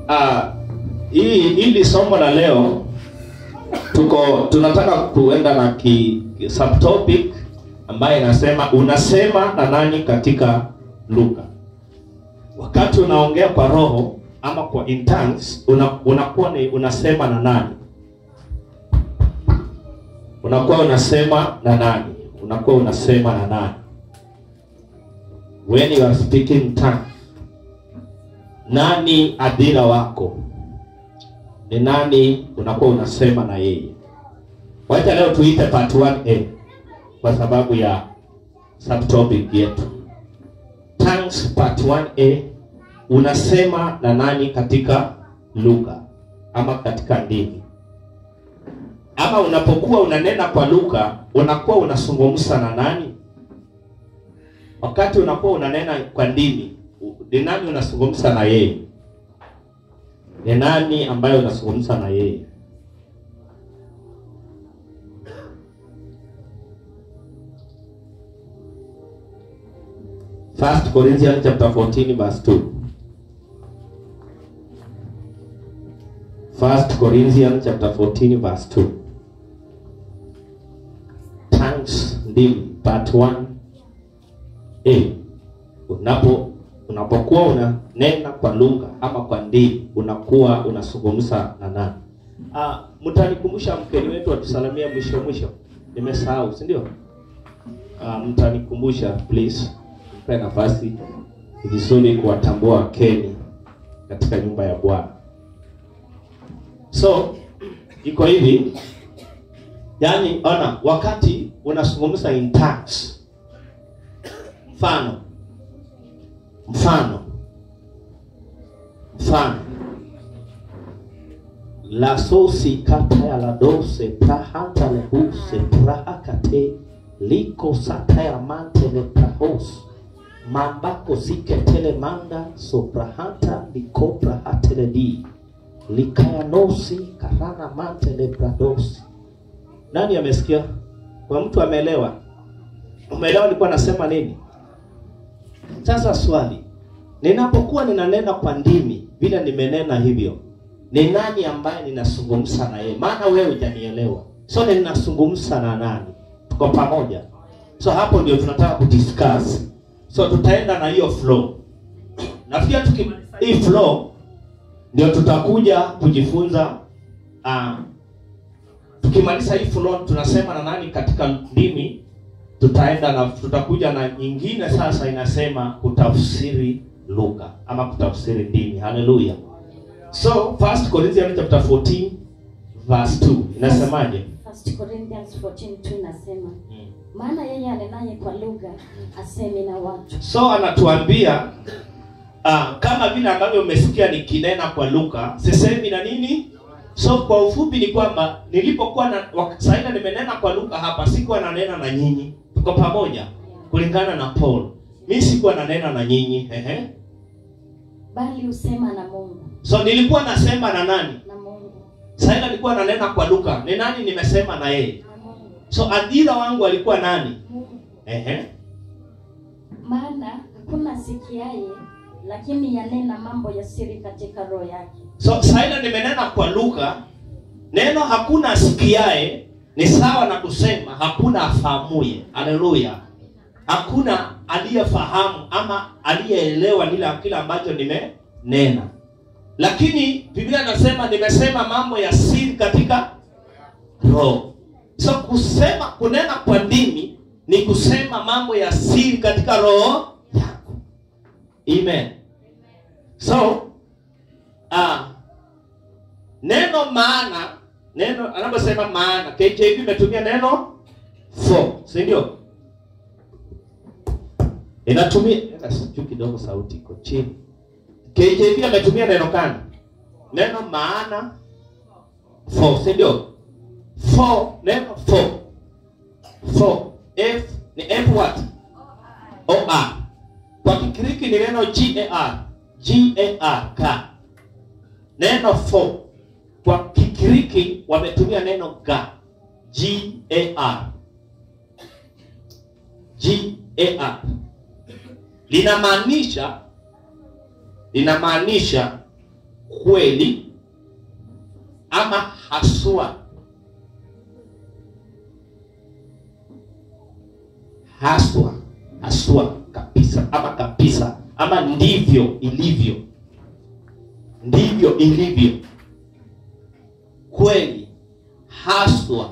ah, hii hili somo la leo tuko tunataka kuenda na ki, ki subtopic ambayo inasema unasema na nani katika Luka. Wakati unaongea kwa roho ama kwa in tongues, una, unakuwa ni unasema na nani? Unakuwa unasema na nani? Unakuwa unasema na nani? When you are speaking in tongues, nani adira wako? Ni nani unakuwa unasema na yeye? Wacha leo tuite part 1A kwa sababu ya subtopic yetu. Tongues part 1A unasema na nani katika lugha ama katika ndimi? Ama unapokuwa unanena kwa lugha unakuwa unazungumza na nani? Wakati unakuwa unanena kwa ndimi, ni nani unazungumza na yeye? Ni nani ambaye unazungumza na yeye? First Corinthians chapter 14 verse 2. First Corinthians chapter 14 verse 2. Tongues ndimi part 1 A. Unapo unapokuwa unanena kwa lugha ama kwa ndimi unakuwa unazungumza na nani? Ah, mtanikumbusha mkeni wetu atusalamia mwisho mwisho. Nimesahau, si ndio? Ah, mtanikumbusha please. Mpe nafasi ni vizuri kuwatambua wakeni katika nyumba ya Bwana. So iko hivi, yaani ona, wakati unazungumza in tongues, mfano mfano mfano la sosi kata ya la dose prahanta le huse prahakate liko sata ya mante le prahos mambako siketele manda soprahanta liko prahatele di likayanosi karana mante le pradosi nani amesikia kwa mtu ameelewa umeelewa nilikuwa nasema nini sasa swali, ninapokuwa ninanena kwa ndimi vile nimenena hivyo, ni nani ambaye ninazungumza na yeye? Maana wewe hujanielewa, so ninazungumza na nani? Tuko pamoja? So hapo ndio tunataka kudiscuss. So tutaenda na hiyo flow, na pia tukimaliza hii flow ndio tutakuja kujifunza uh, tukimaliza hii flow tunasema na nani katika ndimi tutaenda na tutakuja na nyingine sasa inasema kutafsiri lugha ama kutafsiri ndimi haleluya so first corinthians chapter 14 verse 2 inasemaje First Corinthians 14:2 inasema maana yeye anenaye kwa lugha asemi na watu so anatuambia uh, kama vile ambavyo umesikia nikinena kwa lugha sisemi na nini so kwa ufupi ni kwamba nilipokuwa na saida nimenena kwa lugha hapa sikuwa nanena na nyinyi tuko pamoja kulingana na paul mi sikuwa nanena na nyinyi ehe bali husema na Mungu so nilikuwa nasema na nani na Mungu saida nilikuwa nanena kwa lugha ni nani nimesema na yeye na Mungu so adhira wangu alikuwa nani Mungu ehe maana hakuna sikiaye lakini yanena mambo ya siri katika roho yake so saida nimenena kwa lugha neno hakuna asikiae ni sawa na kusema hakuna afahamuye haleluya hakuna aliyefahamu ama aliyeelewa lile kile ambacho nimenena lakini biblia inasema nimesema mambo ya siri katika roho so kusema kunena kwa ndimi ni kusema mambo ya siri katika roho yako amen so ah, neno maana neno anaposema maana KJV imetumia neno for si ndio inatumia enda juu kidogo sauti iko chini KJV ametumia neno gani neno maana for si ndio for neno for for f ni f what o r kwa kikiriki ni neno g a r g a r ka neno for kwa kikiriki wametumia neno ga g a r g a r linamaanisha linamaanisha kweli ama haswa haswa haswa kabisa ama kabisa ama ndivyo ilivyo ndivyo ilivyo kweli haswa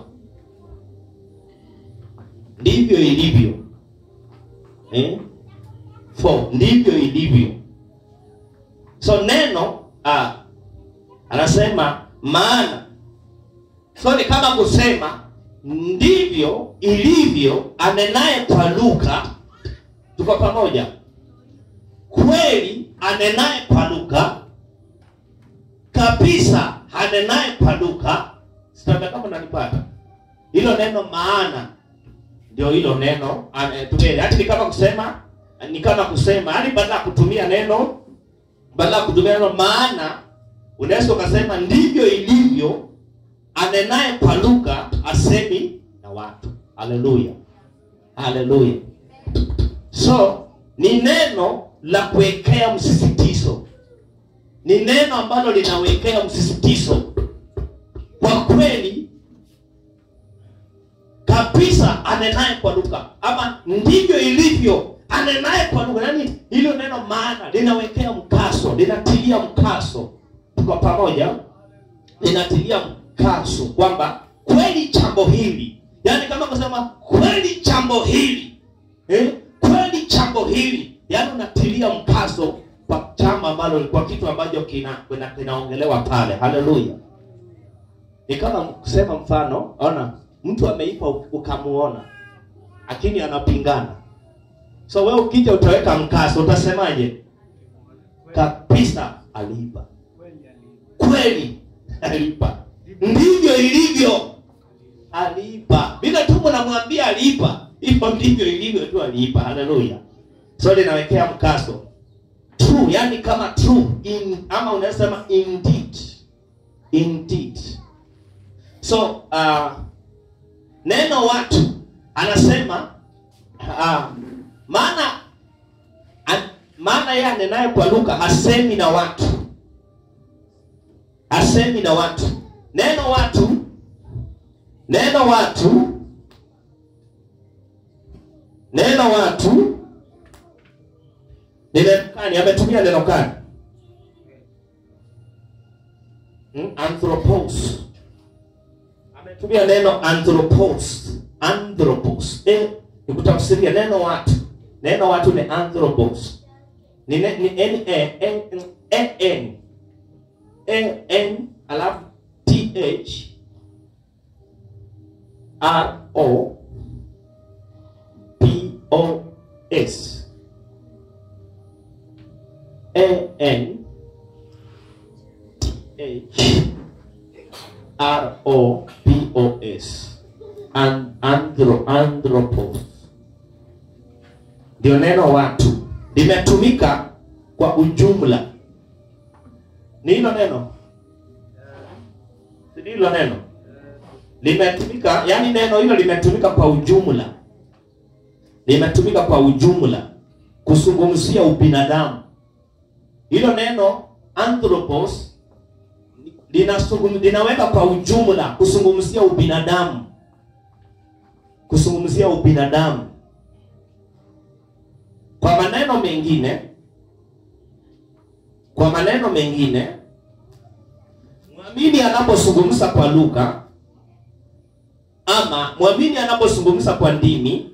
ndivyo ilivyo eh? for ndivyo ilivyo so neno ah, anasema maana so ni kama kusema ndivyo ilivyo anenaye kwa lugha tuko pamoja kweli anenaye kwa lugha kabisa anenaye kwa lugha sitaka kama nanipata hilo neno maana ndio hilo neno tumie hati ni kama kusema ni kama kusema yani badala ya kutumia neno badala ya kutumia neno maana unaweza ukasema ndivyo ilivyo anenaye kwa lugha asemi na watu haleluya haleluya so ni neno la kuwekea msisitizo ni neno ambalo linawekea msisitizo kwa kweli kabisa anenaye kwa lugha ama ndivyo ilivyo anenaye kwa lugha yaani hilo neno maana linawekea mkaso linatilia mkaso tuko pamoja linatilia mkaso kwamba kweli jambo hili yaani kama kusema kweli jambo hili eh? kweli jambo hili yaani unatilia mkaso kwa jambo ambalo kwa kitu ambacho kina kina- kinaongelewa pale haleluya ni kama kusema mfano ona mtu ameipa ukamuona lakini anapingana so wewe ukija utaweka mkaso utasemaje kabisa aliiba kweli aliiba ndivyo ilivyo aliiba bila tu mnamwambia aliiba hivyo ndivyo ilivyo tu aliiba haleluya so linawekea mkaso true yani kama true in, ama unaweza sema indeed indeed so uh, neno watu anasema uh, maana an, maana yeye anenaye kwa lugha hasemi na watu hasemi na watu neno watu neno watu neno watu ni neno gani ametumia neno gani hmm? anthropos ametumia neno anthropos anthropos eh, nikutafsiria neno watu neno watu ni anthropos ni, ne, ni n a n n n n n alafu t h r o p o s a n t h R O P O S and andro anthropos ndio neno watu limetumika kwa ujumla ni hilo neno si hilo neno limetumika yani neno hilo limetumika kwa ujumla limetumika kwa ujumla kuzungumzia ubinadamu hilo neno anthropos linasungum- linaweka kwa ujumla kuzungumzia ubinadamu kuzungumzia ubinadamu kwa maneno mengine kwa maneno mengine mwamini anapozungumza kwa lugha ama mwamini anapozungumza kwa ndimi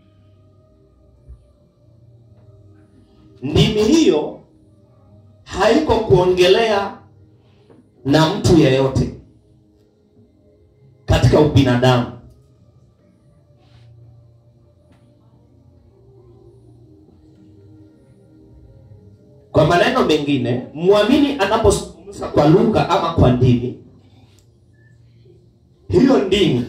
ndimi hiyo haiko kuongelea na mtu yeyote katika ubinadamu kwa maneno mengine mwamini anapozungumza kwa lugha ama kwa ndimi hiyo ndimi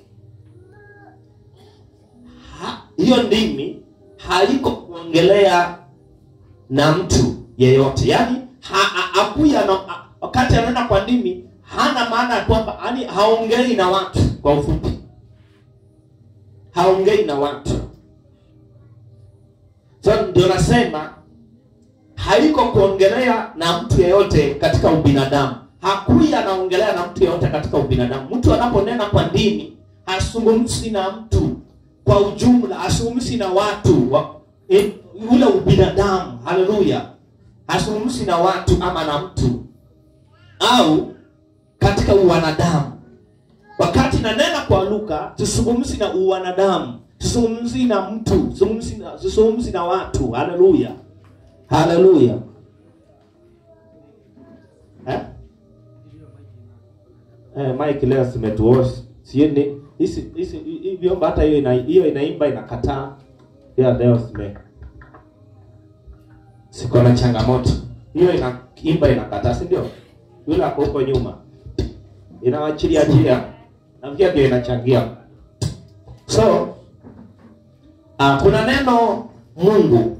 ha, hiyo ndimi haiko kuongelea na mtu yeyote yaani akuya wakati anaenda kwa ndimi hana maana ya kwamba yani haongei na watu kwa ufupi haongei na watu so ndio nasema haiko kuongelea na mtu yeyote katika ubinadamu hakui anaongelea na mtu yeyote katika ubinadamu mtu anaponena kwa dini hasungumzi na mtu kwa ujumla hasungumzi na watu wa, e, ule ubinadamu haleluya hasungumzi na watu ama na mtu au katika uwanadamu wakati nanena kwa luka tusungumzi na uwanadamu tusungumzi na mtu tusungumzi na, tusungumzi na watu haleluya haleluya eh? Eh, Mike leo simetuosh sieni hisi hisi hii vyombo hata hiyo ina hiyo inaimba inakataa ya leo sime siko na changamoto hiyo inaimba inakataa si ndio yule ako huko nyuma inawachilia njia nafikia ndio inachangia so uh, kuna neno Mungu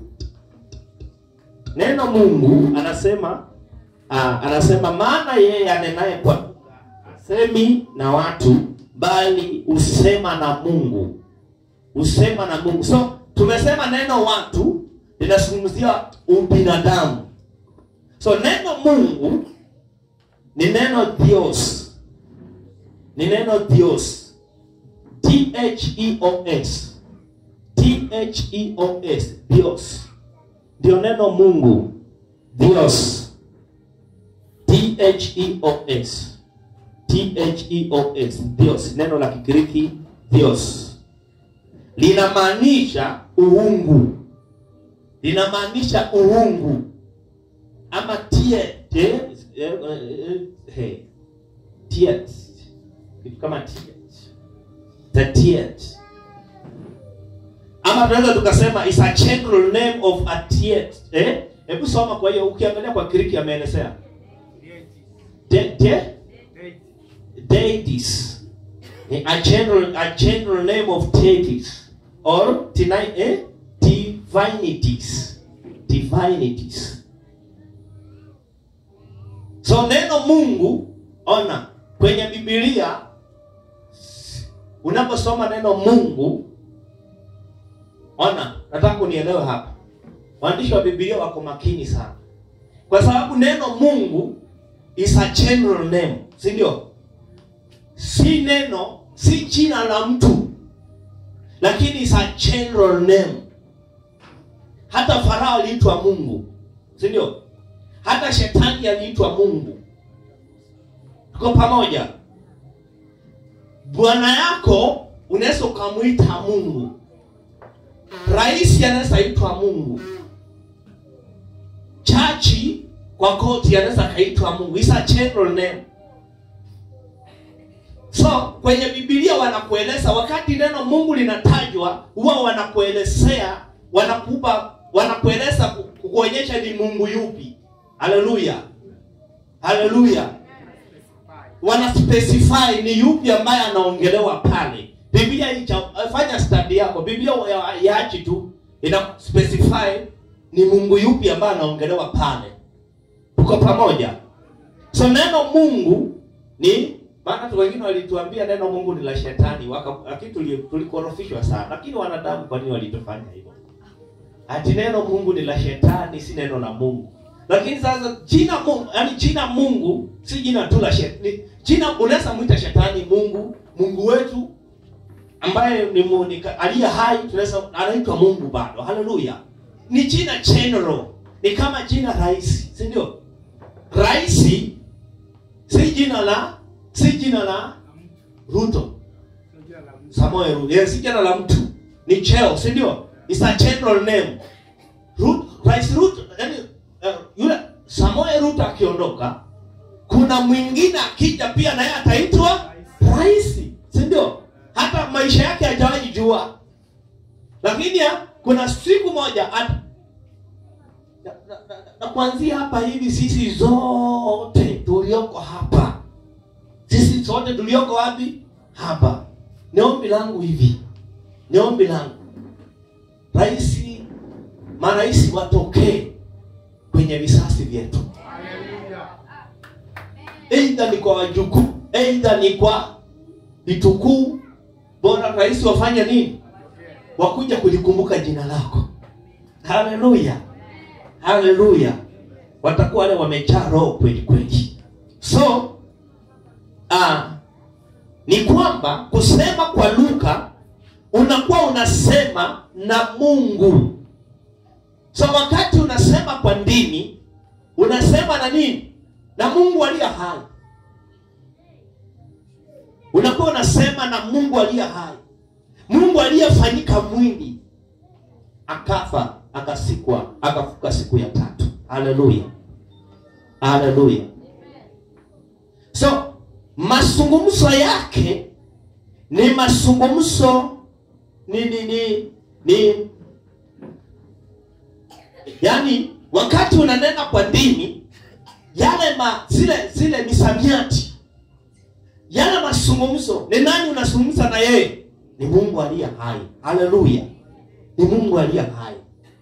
neno Mungu anasema uh, anasema maana yeye anenaye kwa lugha asemi na watu bali usema na Mungu usema na Mungu so tumesema neno watu linazungumzia ubinadamu so neno Mungu ni neno Dios ni neno Dios T H E O S T H E O S Dios ndio neno Mungu Dios T H E O S T H E O S Dios neno la Kigiriki Dios linamaanisha uungu linamaanisha uungu ama tie tie eh, eh, eh, tiet kitu kama tiet the tiet ama tunaweza tukasema is a general name of a tiet eh hebu soma kwa hiyo ukiangalia kwa Kiriki ameelezea de, de, deities Eh, a general a general name of deities or tonight eh divinities divinities so neno Mungu ona kwenye Biblia unaposoma neno Mungu ona nataka unielewe hapa waandishi wa Biblia wako makini sana kwa sababu neno Mungu is a general name si ndio si neno si jina la mtu lakini is a general name hata farao aliitwa mungu si ndio hata shetani aliitwa mungu tuko pamoja bwana yako unaweza ukamwita mungu rais anaweza itwa mungu chachi kwa koti anaweza akaitwa mungu is a general name so kwenye bibilia wanakueleza wakati neno mungu linatajwa huwa wanakuelezea wanakupa wanakueleza ku- kukuonyesha ni mungu yupi haleluya haleluya wana specify ni yupi ambaye anaongelewa pale biblia icha, fanya study yako biblia ya- yaachi tu ina specify ni mungu yupi ambaye anaongelewa pale tuko pamoja so neno mungu ni maana tu wengine walituambia neno mungu ni la shetani waka- lakini tuli- tulikorofishwa sana lakini wanadamu kwa nini walitufanya hivyo ati neno mungu ni la shetani si neno la mungu lakini sasa jina mungu yani jina mungu si jina tu la shetani jina unaweza mwita shetani mungu mungu wetu ambaye ni, mu- ni ka- aliye hai tunaweza anaitwa mungu bado haleluya ni jina general ni kama jina rahisi si ndio rahisi si jina la si jina la ruto samuel ruto yes, si jina la mtu ni cheo si ndio is a general name Ru- rais ruto yani uh, yule samuel ruto akiondoka kuna mwingine akija pia naye ataitwa rais si ndio hata maisha yake hajawahi jua lakini ya, kuna siku moja at, na, na, na, na kuanzia hapa hivi sisi zote tulioko hapa sisi sote tulioko wapi hapa ni ombi langu hivi ni ombi langu raisi marais watokee kwenye visasi vyetu eidha ni kwa wajukuu eidha ni kwa vitukuu bora rais wafanye nini wakuja kulikumbuka jina lako haleluya haleluya watakuwa wale wamejaa roho kweli kweli so uh, ni kwamba kusema kwa lugha unakuwa unasema na mungu so wakati unasema kwa ndimi unasema na nini na mungu aliye hai unakuwa unasema na mungu aliye hai mungu aliyefanyika mwili akafa akasikwa akafuka siku ya tatu haleluya haleluya so mazungumzo yake ni mazungumzo ni ni ni ni yaani wakati unanena kwa dini yale ma, zile zile misamiati yale mazungumzo ni nani unazungumza na yeye ni mungu aliye hai haleluya ni mungu aliye hai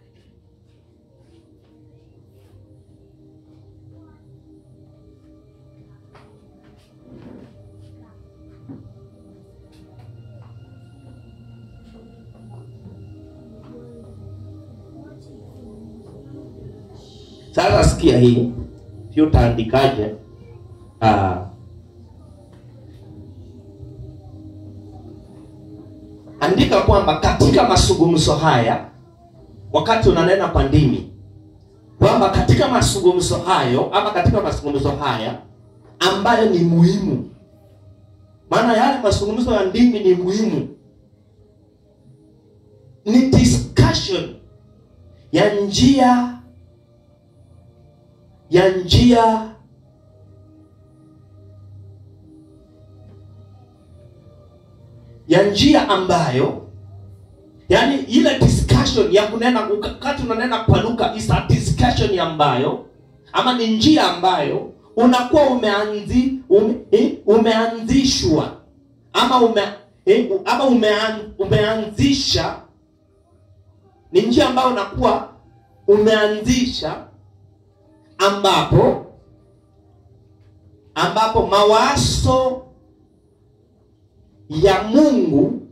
sasa sikia hii sio utaandikaje uh, andika kwamba katika mazungumzo haya wakati unanena kwa ndimi kwamba katika mazungumzo hayo ama katika mazungumzo haya ambayo ni muhimu maana yale mazungumzo ya ndimi ni muhimu ni discussion ya njia ya njia ya njia ambayo yani ile discussion ya kunena wakati unanena kwa lugha is a discussion ambayo ama ni njia ambayo unakuwa umeanzi ume, eh, umeanzishwa ama ume, eh, ama umean, umeanzisha ni njia ambayo unakuwa umeanzisha ambapo ambapo mawazo ya Mungu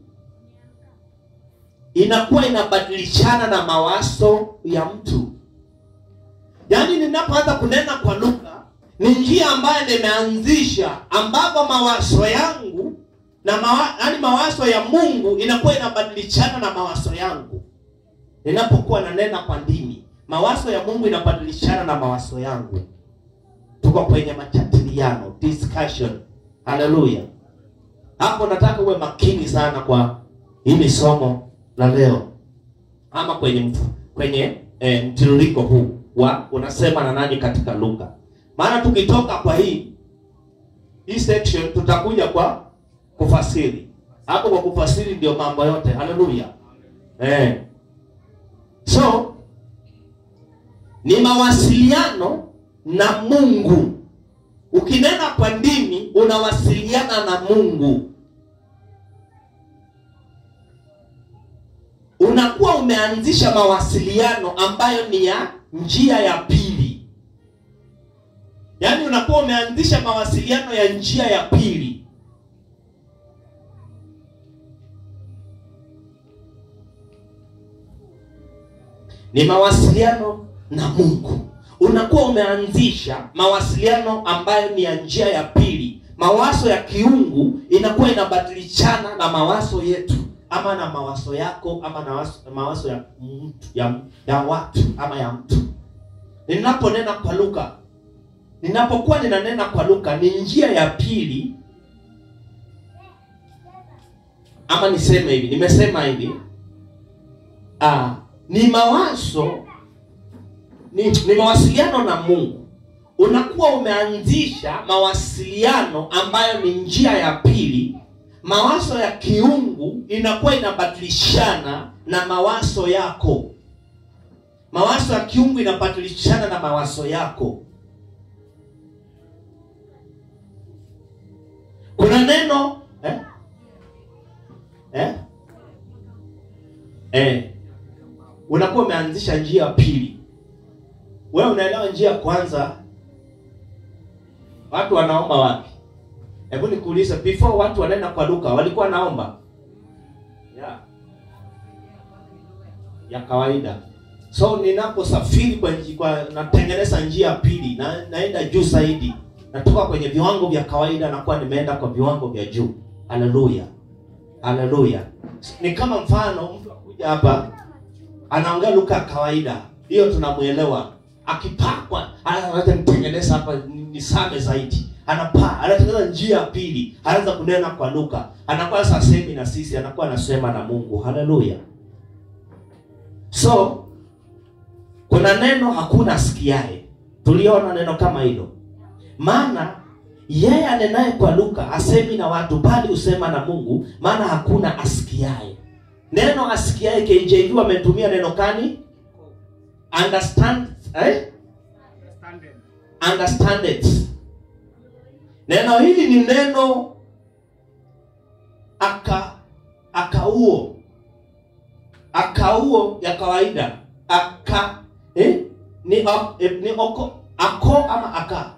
inakuwa inabadilishana na mawazo ya mtu. Yaani ninapoanza kunena kwa lugha ni njia ambayo nimeanzisha ambapo mawazo yangu na mawa, yani mawazo ya Mungu inakuwa inabadilishana na mawazo yangu. Ninapokuwa nanena kwa ndimi, mawazo ya Mungu inabadilishana na mawazo yangu. Tuko kwenye majadiliano, discussion. Haleluya. Hapo nataka uwe makini sana kwa hili somo la leo, ama kwenye mfu, kwenye eh, mtiririko huu wa unasema na nani katika lugha. Maana tukitoka kwa hii hii section tutakuja kwa kufasiri. Hapo kwa kufasiri ndio mambo yote. Haleluya. Eh. So ni mawasiliano na Mungu. Ukinena kwa ndimi unawasiliana na Mungu. Unakuwa umeanzisha mawasiliano ambayo ni ya njia ya pili. Yaani unakuwa umeanzisha mawasiliano ya njia ya pili. Ni mawasiliano na Mungu unakuwa umeanzisha mawasiliano ambayo ni ya njia ya pili. Mawazo ya kiungu inakuwa inabadilishana na mawazo yetu ama na mawazo yako ama na waso, mawazo ya mtu ya, ya watu ama ya mtu. Ninaponena kwa lugha, ninapokuwa ninanena kwa lugha, ni njia ya pili, ama niseme hivi, nimesema hivi ah, ni mawazo ni, ni mawasiliano na Mungu. Unakuwa umeanzisha mawasiliano ambayo ni njia ya pili. Mawazo ya kiungu inakuwa inabadilishana na mawazo yako. Mawazo ya kiungu inabadilishana na mawazo yako. Kuna neno eh? Eh? Eh. Unakuwa umeanzisha njia ya pili wewe unaelewa njia ya kwanza watu wanaomba wapi hebu nikuulize before watu wanaenda kwa duka walikuwa wanaomba yeah. ya kawaida so ninaposafiri kwa, nji- kwa natengeneza njia ya pili na, naenda juu zaidi natoka kwenye viwango vya kawaida nakuwa nimeenda kwa viwango vya juu haleluya haleluya ni kama mfano mtu akuja hapa anaongea lugha ya kawaida hiyo tunamwelewa akipakwa anaweza nitengeneza hapa ni- nisame zaidi anapaa anatengeneza njia ya pili anaanza kunena kwa lugha anakuwa sasa semi na sisi anakuwa anasema na mungu haleluya so kuna neno hakuna asikiaye tuliona neno kama hilo maana yeye anenaye kwa lugha asemi na watu bali husema na mungu maana hakuna asikiaye neno asikiaye KJV wametumia neno kani understand eh? Understanding. understand it neno hili ni neno aka akauo akauo ya kawaida aka eh? ni, o, eh, ni oko ako ama aka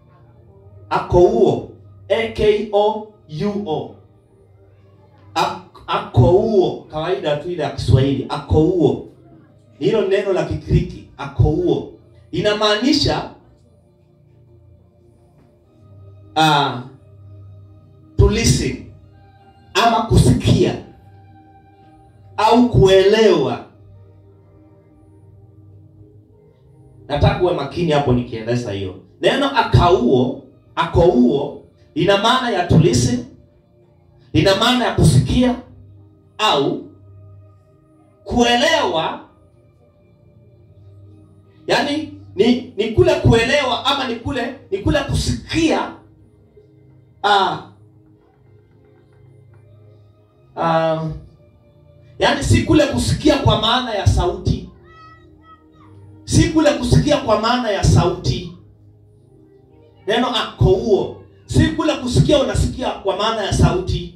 akouo akouo Ak- akouo kawaida tu ile ya kiswahili akouo ni hilo neno la kigiriki akouo inamaanisha uh, to listen ama kusikia au kuelewa nataka uwe makini hapo nikieleza hiyo neno akauo akouo ina maana ya to listen ina maana ya kusikia au kuelewa yaani ni ni kule kuelewa ama ni kule ni kule kusikia ah, ah, yaani si kule kusikia kwa maana ya sauti si kule kusikia kwa maana ya sauti neno akouo si kule kusikia unasikia kwa maana ya sauti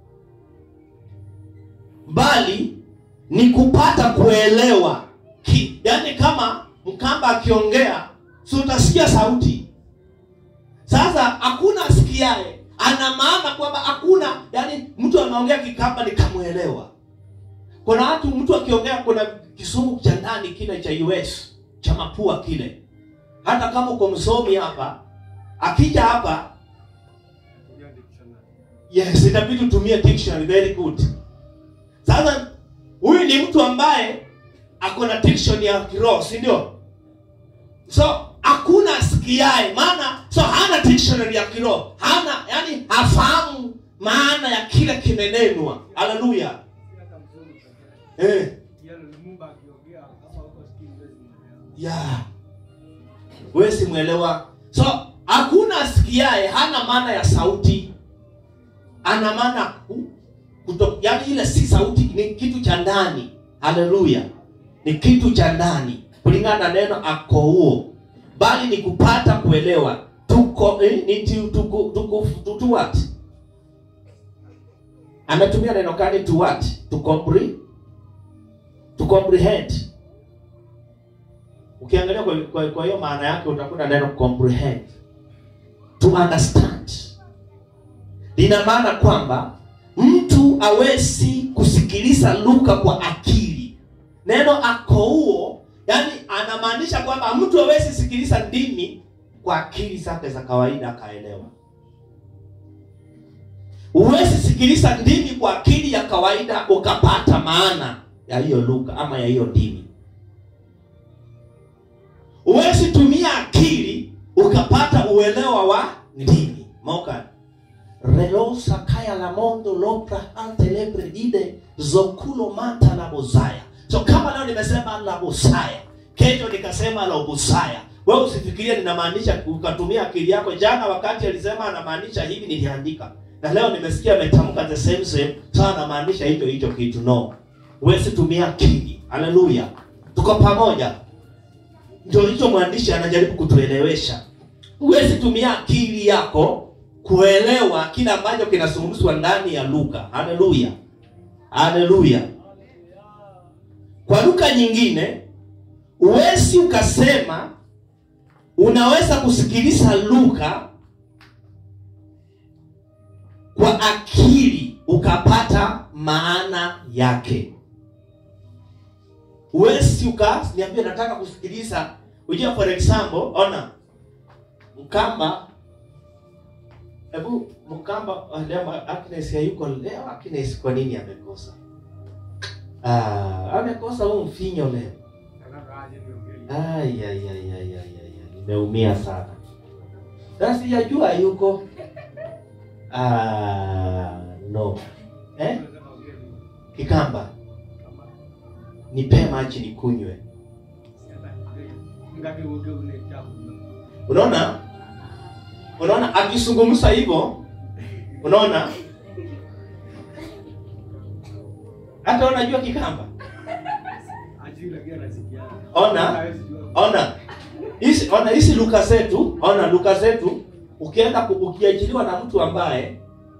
bali ni kupata kuelewa Ki, yaani kama mkamba akiongea si utasikia sauti sasa hakuna asikiaye ana maana kwamba hakuna yani mtu anaongea kikamba nikamwelewa kuna watu mtu akiongea kuna kisumu cha ndani kile cha us cha mapua kile hata kama uko msomi hapa akija hapa Tumia dictionary. yes itabidi utumie dictionary very good sasa huyu ni mtu ambaye ako na dictionary ya kiroho si ndio so hakuna asikiae maana so hana dictionary ya kiroho hana yani hafahamu maana ya kile kimenenwa haleluya Si hata mzungu pekee. eh. Yeye Lumumba akiongea kama huko sikii huwezi mwelewa. ya wewe simwelewa so hakuna asikiae hana maana ya sauti ana maana ku- kuto, yani ile si sauti ni kitu cha ndani haleluya ni kitu cha ndani kulingana na neno akouo bali ni kupata kuelewa tuko eh, ni tu, tuku, tuku, tu, tu what ametumia neno gani to what to comprehend to comprehend ukiangalia kwa, kwa, kwa hiyo maana yake utakuta neno comprehend to understand lina maana kwamba mtu awezi kusikiliza lugha kwa akili neno akouo yani anamaanisha kwamba mtu awezi sikiliza ndimi kwa akili zake za kawaida akaelewa huwezi sikiliza ndimi kwa akili ya kawaida ukapata maana ya hiyo lugha ama ya hiyo ndimi huwezi tumia akili ukapata uelewa wa ndimi moka relosa kaya la mondo lopra ante lebre dide zokulo mata la bozaya so kama leo nimesema la bosaya kesho nikasema la ubusaya wewe usifikirie ninamaanisha ukatumia akili yako jana wakati alisema anamaanisha hivi niliandika na leo nimesikia ametamka the same same sawa anamaanisha hicho hicho kitu no huwezi tumia akili haleluya tuko pamoja ndio hicho mwandishi anajaribu kutuelewesha huwezi tumia akili yako kuelewa kile ambacho kinazungumzwa ndani ya lugha haleluya haleluya kwa lugha nyingine huwezi ukasema unaweza kusikiliza lugha kwa akili ukapata maana yake huwezi ukaniambia nataka kusikiliza ujua for example ona mkamba hebu mkamba ah, leo Agnes hayuko leo Agnes kwa nini amekosa ah amekosa huu mfinyo leo Nataka aje niongee. Ai, ai, ai, ai, ai, ai, ai. Nimeumia sana. Na sijajua yuko. Ah, no. Eh? Nataka ongee nini? Kikamba, Kama nipe maji nikunywe. siata. Ngake uge une chafu. Unaona? Unaona akizungumza hivyo? Unaona? Hata unajua Kikamba? Ajui lakini anasikia. Ona. Hawezi jua. Ona. Hizi ona hizi luka zetu, ona luka zetu ukienda ku- ukiajiriwa na mtu ambaye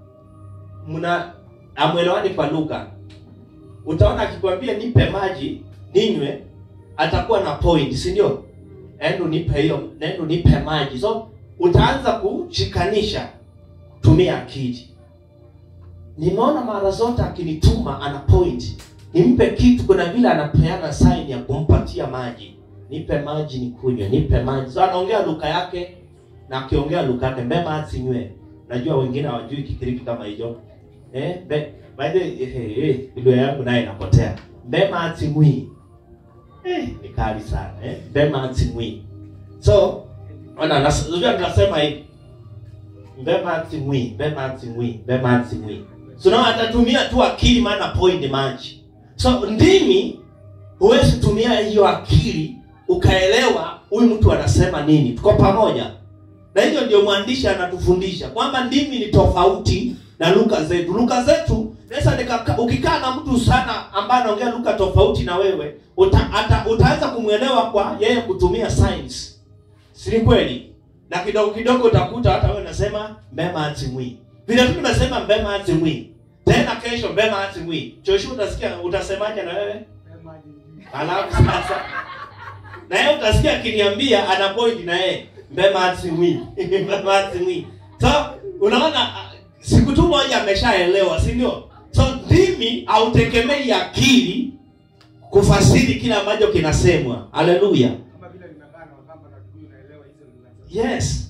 mna amwelewani kwa lugha. Utaona akikwambia nipe maji ninywe atakuwa na point, si ndio? Endo nipe hiyo, nendo nipe maji. So utaanza kushikanisha tumia akili. Nimeona mara zote akinituma ana point. Nimpe kitu kuna vile anapeana sign ya kumpatia maji nipe maji nikunywe, nipe maji. So anaongea lugha yake na akiongea lugha yake mbema asinywe. Najua wengine hawajui Kigiriki kama hicho. Eh, be, by the eh, eh, lugha yangu naye inapotea. Mbema asimwi. Eh, ni kali sana eh. Mbema asimwi. So, ona nas- unajua tunasema hivi. Mbema asimwi, mbema asimwi, mbema asimwi. So na atatumia tu akili maana point maji. So ndimi huwezi tumia hiyo akili ukaelewa huyu mtu anasema nini. Tuko pamoja, na hiyo ndio mwandishi anatufundisha kwamba ndimi ni tofauti na lugha zetu. Lugha zetu naweza nikaka- ukikaa na mtu sana ambaye anaongea lugha tofauti na wewe uta, ata, utaanza kumwelewa kwa yeye kutumia signs, si ni kweli? Na kidogo kidogo utakuta hata wewe unasema mbema atimwi, vile tu tunasema mbema atimwi, tena kesho mbema atimwi. Joshua utasikia utasemaje na wewe? Sema aje njui. Alafu sasa na yeye utasikia akiniambia ana point na yeye mbema atimwi mbema atimwi. So unaona ah, siku tu moja ameshaelewa, si ndio? So ndimi hautegemei akili kufasiri kile ambacho kinasemwa. Haleluya. Kama vile nimekaa na Wakamba na Kikuyu naelewa hizo lugha zote. Yes,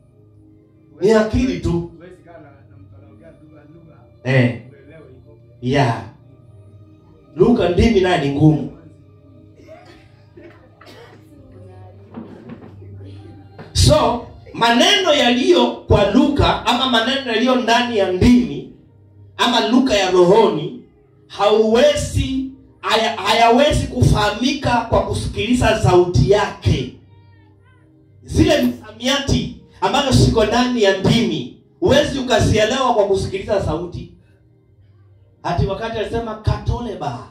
ni akili tu. Huwezi kaa na na mtu anaongea lugha lugha Eh, uelewe hivyo. yeah. Lugha ndimi naye ni ngumu. So maneno yaliyo kwa lugha ama maneno yaliyo ndani ya ndimi ama lugha ya rohoni hauwezi haya, hayawezi kufahamika kwa kusikiliza sauti yake. Zile misamiati ambazo ziko ndani ya ndimi huwezi ukazielewa kwa kusikiliza sauti. Hati wakati alisema katoleba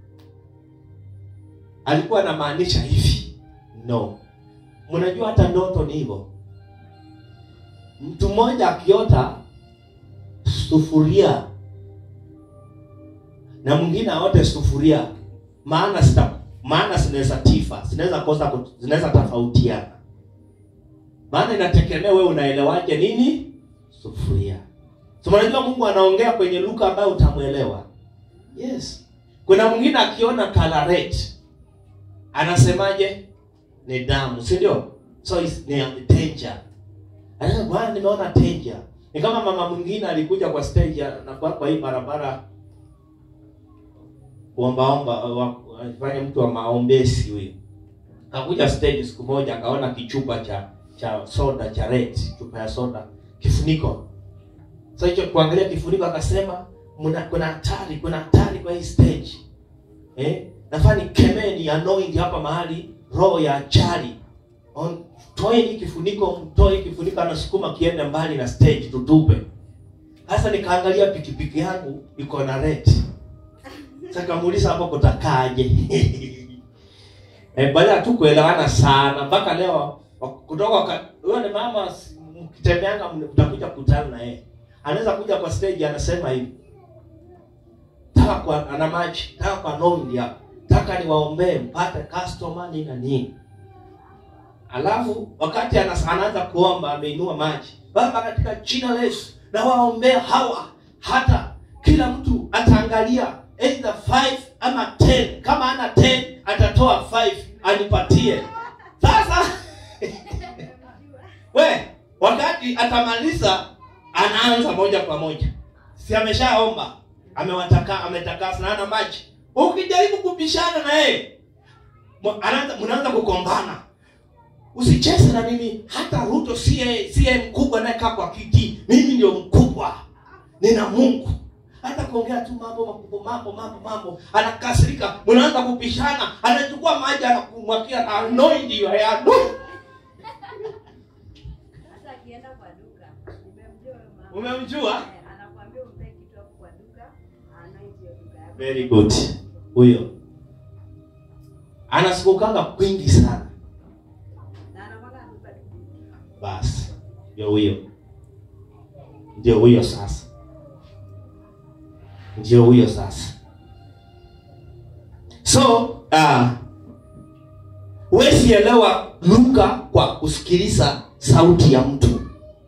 alikuwa anamaanisha hivi? No. Mnajua hata ndoto ni hivyo. Mtu mmoja akiota sufuria na mwingine aote sufuria, maana sita, maana zinaweza tifa, zinaweza kosa, kut- zinaweza tofautiana. Maana inategemea wewe unaelewaje nini sufuria. So mnajua Mungu anaongea kwenye lugha ambayo utamwelewa. Yes. Kuna mwingine akiona color red anasemaje? Ni damu, si ndio? So is, ni danger. Anasema bwana, nimeona danger. Ni kama mama mwingine alikuja kwa stage ya- na kwa, kwa hii barabara kuombaomba wa- afanye mtu wa maombezi huyo. Akakuja stage siku moja akaona kichupa cha cha soda cha red, chupa ya soda, kifuniko. Sasa hicho kuangalia kifuniko akasema mna kuna hatari, kuna hatari kwa hii stage. Eh? Nafaa nikemee ni anoint hapa mahali roho ya ajali. On toe hii kifuniko, mtoe hii kifuniko anasukuma kiende mbali na stage tutupe. Sasa nikaangalia pikipiki yangu iko na red. Sasa kamuuliza hapo kutakaje? eh, baada ya tu kuelewana sana mpaka leo wa- kutoka ka- huyo ni mama s- mkitembeanga mtakuja kukutana na yeye. Anaweza kuja kwa stage anasema hivi. Taka kwa ana maji, taka kwa nondi hapa. Taka niwaombee mpate customer nini na nini. Alafu wakati anas- anaanza kuomba ameinua maji. Baba katika jina la Yesu na waombea hawa hata kila mtu ataangalia either five ama 10 kama ana 10 atatoa 5 anipatie sasa we wakati atamaliza anaanza moja kwa moja si ameshaomba amewataka ametakasa na ana maji ukijaribu kupishana na yeye mwa- anaanza mnaanza kugombana usicheze na mimi hata ruto siye siye mkubwa anayekaa kwa kiti mimi ndio mkubwa nina mungu hata kuongea tu mambo makubwa mambo mambo mambo anakasirika mnaanza kupishana anachukua maji anakumwakia anoint you I anoint hata akienda kwa duka nimemjua huyo mama. umemjua Eh, anakuambia umpe kitu hapo kwa duka anoint hiyo duka yako. very good huyo anasikukanga kwingi sana na anakwanga anatupa tu. basi ndio huyo ndio huyo sasa ndio huyo sasa so uh, wesielewa luka kwa kusikiliza sauti ya mtu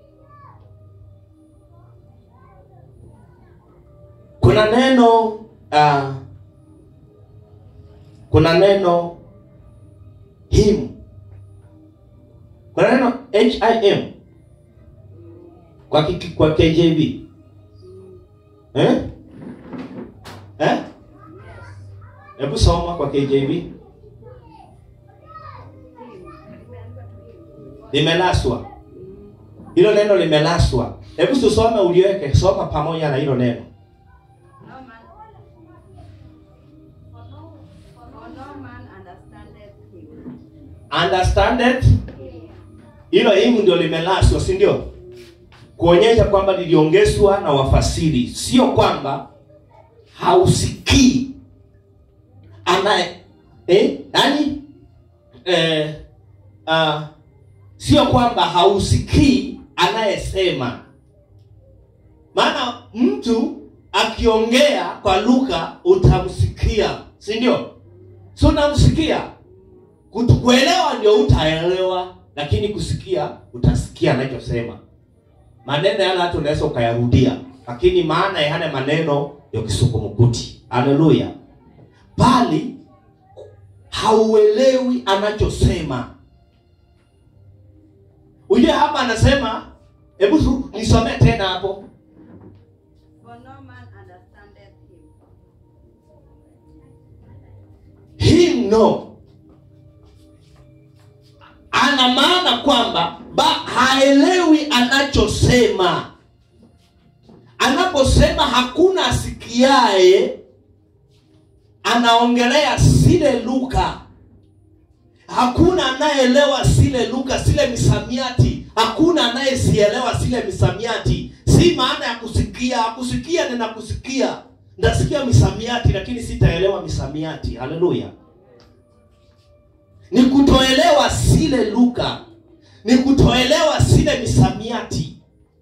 kuna neno uh, kuna neno him kuna neno him kwa, kiki- kwa kjv eh? Eh? hebu soma kwa kjv Imeandikwa tu hivi. limelaswa hilo neno limelaswa hebu tusome uliweke soma pamoja na hilo neno No man, for no, for no man understandeth him. understand it Him. hilo himu ndio limelaswa si ndio kuonyesha kwamba liliongezwa na wafasiri sio kwamba hausikii anaye eh, yani eh, uh, sio kwamba hausikii anayesema maana mtu akiongea kwa lugha utamsikia si ndio si unamsikia Kutu- kuelewa ndio utaelewa lakini kusikia utasikia anachosema maneno yale hata unaweza ukayarudia lakini maana ya yale maneno ya kisukumukuti haleluya bali hauelewi anachosema ujue hapa anasema hebu tu- nisomee tena hapo For no man understandeth him. him no ana maana kwamba ba haelewi anachosema anaposema hakuna asikiaye anaongelea sile luka hakuna anayeelewa sile luka sile misamiati hakuna anayesielewa sile misamiati si maana ya kusikia kusikia nina kusikia ndasikia misamiati lakini sitaelewa misamiati haleluya ni kutoelewa sile luka ni kutoelewa sile misamiati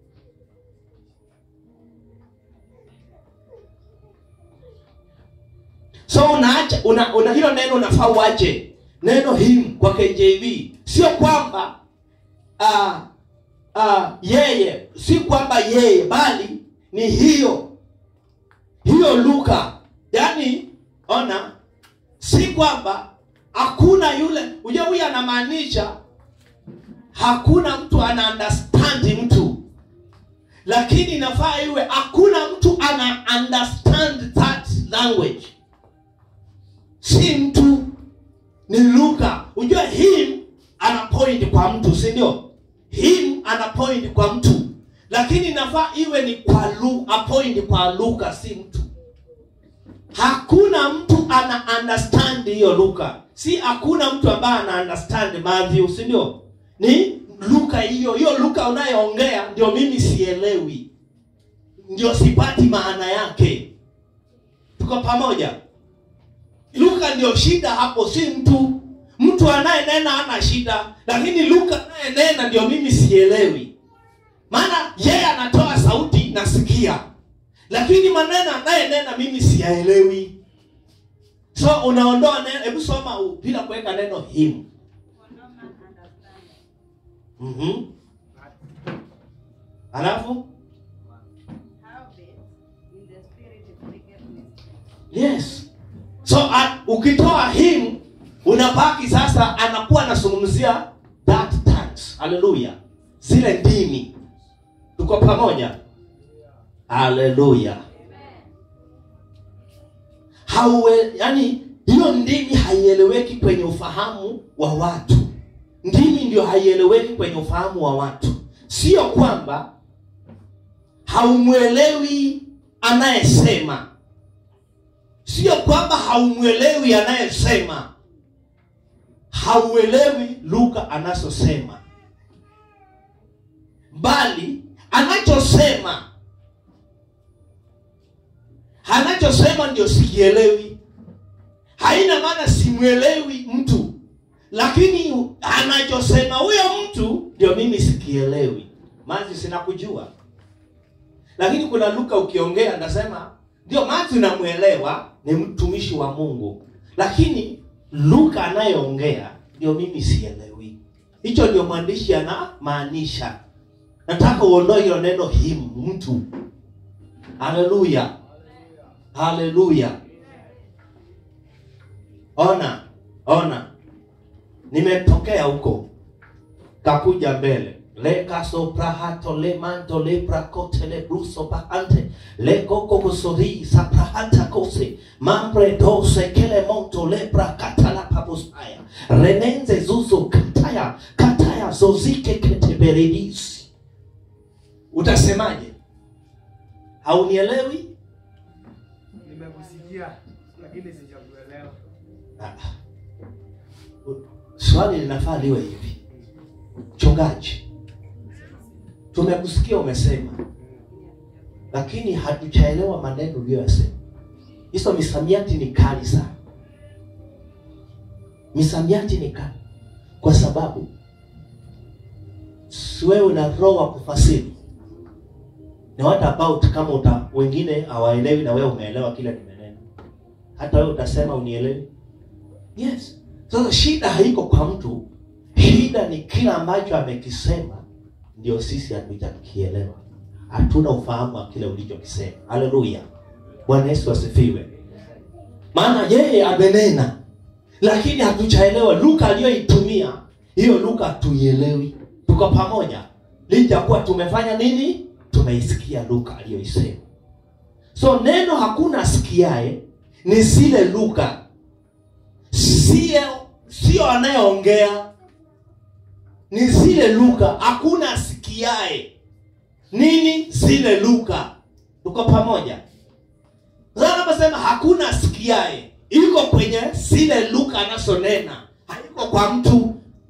so unaacha una, una hilo neno unafaa uache neno him kwa kjv sio kwamba uh, uh, yeye si kwamba yeye bali ni hiyo hiyo luka yaani ona si kwamba hakuna yule uje huyu anamaanisha hakuna mtu ana understand mtu lakini inafaa iwe hakuna mtu ana understand that language si mtu ni luka ujue him ana point kwa mtu si ndio him ana point kwa mtu lakini inafaa iwe ni kwa lu, a point kwa luka si mtu hakuna mtu ana understand hiyo luka si hakuna mtu ambaye ana understand Matthew si ndio ni luka hiyo hiyo luka unayoongea ndio mimi sielewi ndio sipati maana yake tuko pamoja luka ndio shida hapo si mtu mtu anayenena ana shida lakini luka anayenena ndio mimi sielewi maana yeye anatoa sauti nasikia lakini maneno anayenena mimi siyaelewi so unaondoa neno hebu soma u- bila kuweka neno him For no man understandeth. mm-hmm. alafu Howbeit, in the spirit it speaketh mysteries. yes so so a, ukitoa him unabaki sasa anakuwa anazungumzia that tongues haleluya zile ndimi tuko pamoja haleluya hauwe yani hiyo ndimi haieleweki kwenye ufahamu wa watu ndimi ndio haieleweki kwenye ufahamu wa watu sio kwamba haumwelewi anayesema sio kwamba haumwelewi anayesema hauelewi lugha anazosema bali anachosema anachosema ndio sikielewi haina maana simwelewi mtu lakini anachosema huyo mtu ndio mimi sikielewi mazi sinakujua lakini kuna luka ukiongea ndasema ndio mazi namwelewa ni mtumishi wa mungu lakini luka anayeongea ndio mimi sielewi hicho ndio mwandishi anamaanisha nataka uondoe hilo neno him mtu haleluya haleluya ona ona nimetokea huko kakuja mbele lekasoprahato lemanto leprakote lebruso pahante lekokokosori saprahanta kose mambredose kelemonto leprakatalapaposaya renenze zuzo kataya kataya zozike keteberedisi utasemaje haunielewi nimekusikia lakini sijakuelewa Ah. swali linafaa liwe hivi mchungaji tumekusikia umesema lakini hatujaelewa maneno uliyoyasema hizo misamiati ni kali sana misamiati ni kali kwa sababu si wewe una roho wa kufasiri ni what about kama uta wengine hawaelewi na wewe umeelewa kile nimenena hata wewe utasema unielewi yes sasa shida haiko kwa mtu shida ni kile ambacho amekisema ndio sisi hatujakielewa hatuna ufahamu wa kile ulichokisema haleluya bwana yesu asifiwe maana yeye amenena lakini hatujaelewa luka aliyoitumia hiyo luka hatuielewi tuko pamoja licha kuwa tumefanya nini tumeisikia luka aliyoisema so neno hakuna asikiae ni zile luka sio sio anayeongea ni zile luka hakuna asikiae nini zile luka tuko pamoja sasa naposema hakuna asikiae iko kwenye zile luka anazonena haiko kwa mtu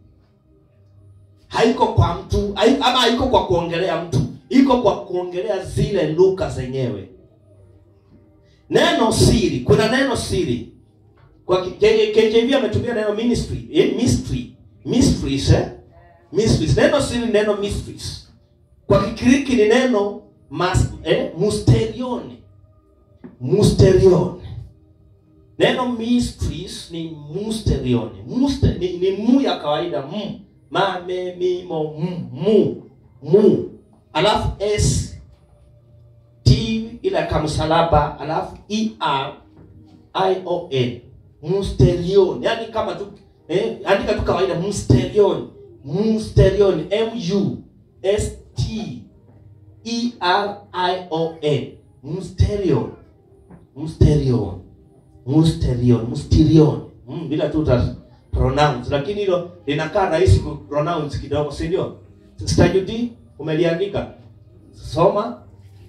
haiko kwa mtu hai- ama haiko kwa kuongelea mtu iko kwa kuongelea zile luka zenyewe neno siri kuna neno siri kwa K- K- KJV ametumia neno ministry eh, mystery mysteries eh? mysteries neno siri ni neno mysteries kwa kikiriki ni neno mas, eh, musterion musterion neno mysteries ni musterion Muster, ni, ni mu ya kawaida mu ma me mi mo mu mu mu alafu s t ile kamsalaba alafu e r i o n musterion yani kama tu eh, andika tu kawaida musterion musterion m u s t e r i o n musterion musterion musterion musterion mm, bila tu uta pronounce lakini hilo linakaa rahisi ku pronounce kidogo si ndio stajudi umeliandika soma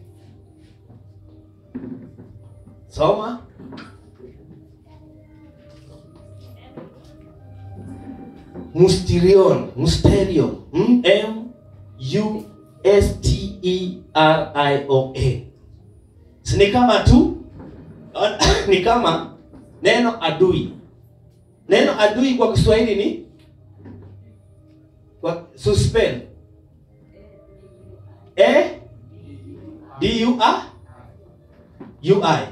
soma musterion musterion mm, m u s t e r i o n si ni kama tu ni kama neno adui neno adui kwa kiswahili ni kwa suspend e d u a u i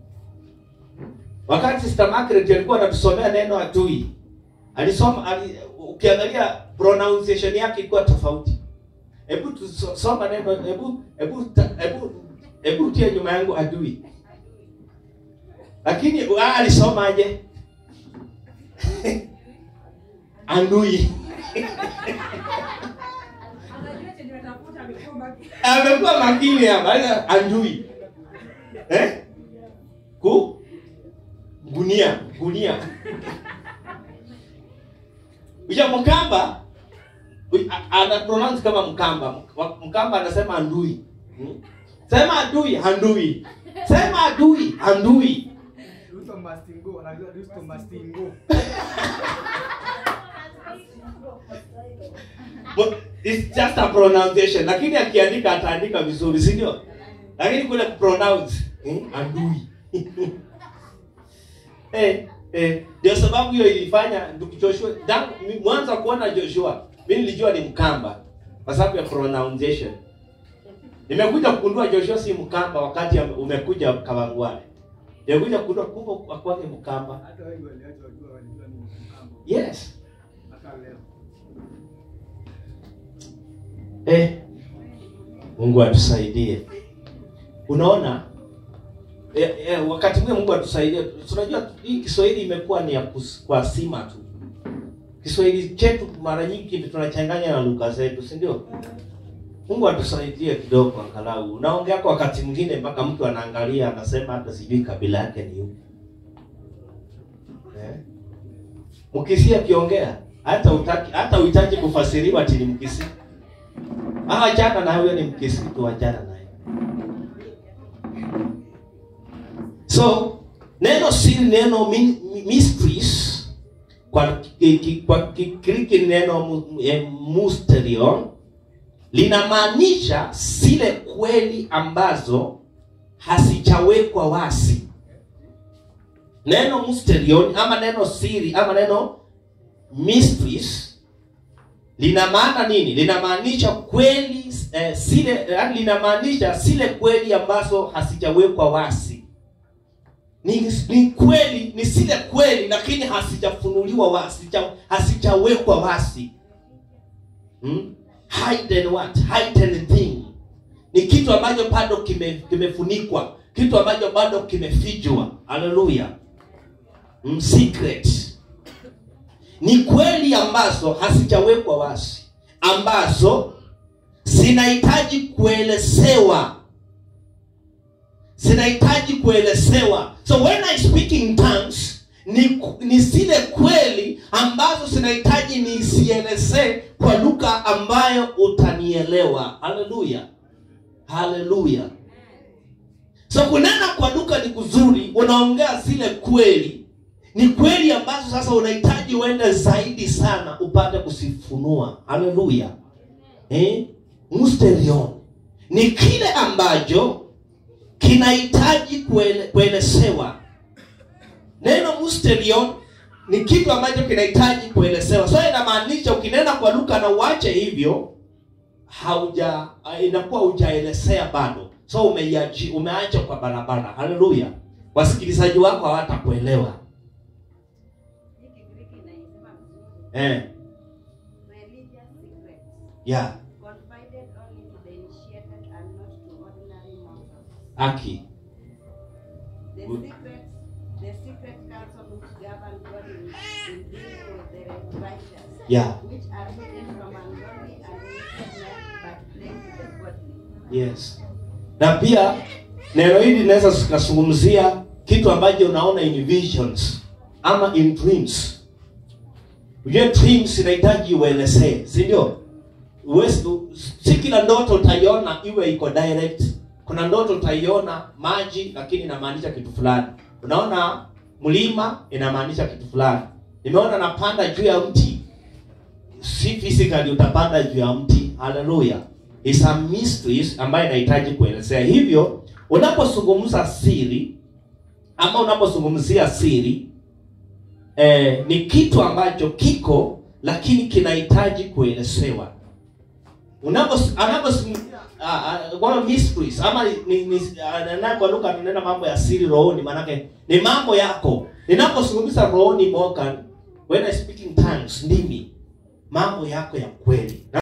wakati sister Margaret alikuwa anatusomea neno adui alisoma ali, ukiangalia pronunciation yake ilikuwa tofauti hebu tusoma neno hebu hebu ta- hebu hebu tie nyuma yangu adui lakini ah, alisomaje andui Anajua chenye anatafuta amekuwa makini. amekuwa makini hapa Aya, andui eh? ku gunia gunia uja mkamba u- a- ana pronounce kama mkamba Wa- mkamba anasema andui Hmm? sema adui handui sema adui handui Ruto Mastingo, anajua Ruto Mastingo. But it's just a pronunciation lakini akiandika ataandika vizuri si ndio lakini kule pronounce hmm? andui eh eh ndio sababu hiyo ilifanya ndugu Joshua tangu mi- mwanzo kuona Joshua mimi nilijua ni mkamba kwa sababu ya pronunciation nimekuja kugundua Joshua si mkamba wakati ame- umekuja Kawangware nimekuja kugundua kumbe akwake mkamba Hata wengi waliacha wajua walijua ni mkambo. yes Hata leo. Eh, Mungu atusaidie. Unaona eh, eh, wakati mwingine Mungu atusaidie. Tunajua hii Kiswahili imekuwa ni ya kus- kwa sima tu. Kiswahili chetu mara nyingi tunachanganya na lugha zetu, si ndio? Mungu atusaidie kidogo angalau. Unaongea kwa wakati mwingine mpaka mtu anaangalia anasema hata sijui kabila yake ni yupi. Eh? Mkisia akiongea hata utaki hata uhitaji kufasiriwa ati ni Mkisia. Ah, achana na huyo ni Mkisi tu, achana naye. So neno siri, neno mi- mi- mysteries kwa ki- ki- kwa Kigiriki ni neno mu- eh, mysterion linamaanisha zile kweli ambazo hazijawekwa wazi. Neno mysterion ama neno siri ama neno mysteries lina maana nini linamaanisha kweli eh, zile yani linamaanisha zile kweli ambazo hazijawekwa wazi ni, ni kweli ni zile kweli lakini hazijafunuliwa wazi hazija- hazijawekwa wazi hmm? hidden what hidden thing ni kitu ambacho bado kime- kimefunikwa kitu ambacho bado kimefichwa haleluya mm, secret ni kweli ambazo hazijawekwa wazi ambazo zinahitaji kuelezewa zinahitaji kuelezewa so when i speak in tongues ni, ni zile kweli ambazo zinahitaji nisielezee kwa lugha ambayo utanielewa haleluya haleluya so kunena kwa lugha ni kuzuri unaongea zile kweli ni kweli ambazo sasa unahitaji uende zaidi sana upate kusifunua haleluya eh? mysterion ni kile ambacho kinahitaji kuele, kuelezewa neno mysterion ni kitu ambacho kinahitaji kuelezewa so inamaanisha ukinena kwa lugha na uache hivyo hauja inakuwa hujaelezea bado so umeiachi umeacha kwa barabara haleluya wasikilizaji wako hawatakuelewa Hii Kigiriki inaisema vizuri. eh, Religious secrets. yeah. Confided only to the initiated and not to ordinary mortals. aki The Good. secret, the secret counsel which govern God in, in dealing with the righteous, yeah. which are hidden from ungodly and wicked men, but plain to the godly. yes na pia neno hili linaweza zikazungumzia kitu ambacho unaona in visions ama in dreams ujue dreams inahitaji uelezee si ndio Huwezi- si kila ndoto utaiona iwe iko direct kuna ndoto utaiona maji lakini inamaanisha kitu fulani unaona mlima inamaanisha kitu fulani nimeona napanda juu ya mti si physically utapanda juu ya mti haleluya is a mysteries ambayo inahitaji kuelezea hivyo unapozungumza siri ama unapozungumzia siri eh, ni kitu ambacho kiko lakini kinahitaji kuelezewa Unapos- anapozungumzia ah, ah, kwa mysteries ama ni, ni, ni, ah, kwa lugha tunanena mambo ya siri rohoni maanake ni mambo yako ninapozungumza rohoni Morgan when I speak in tongues ndimi mambo yako ya kweli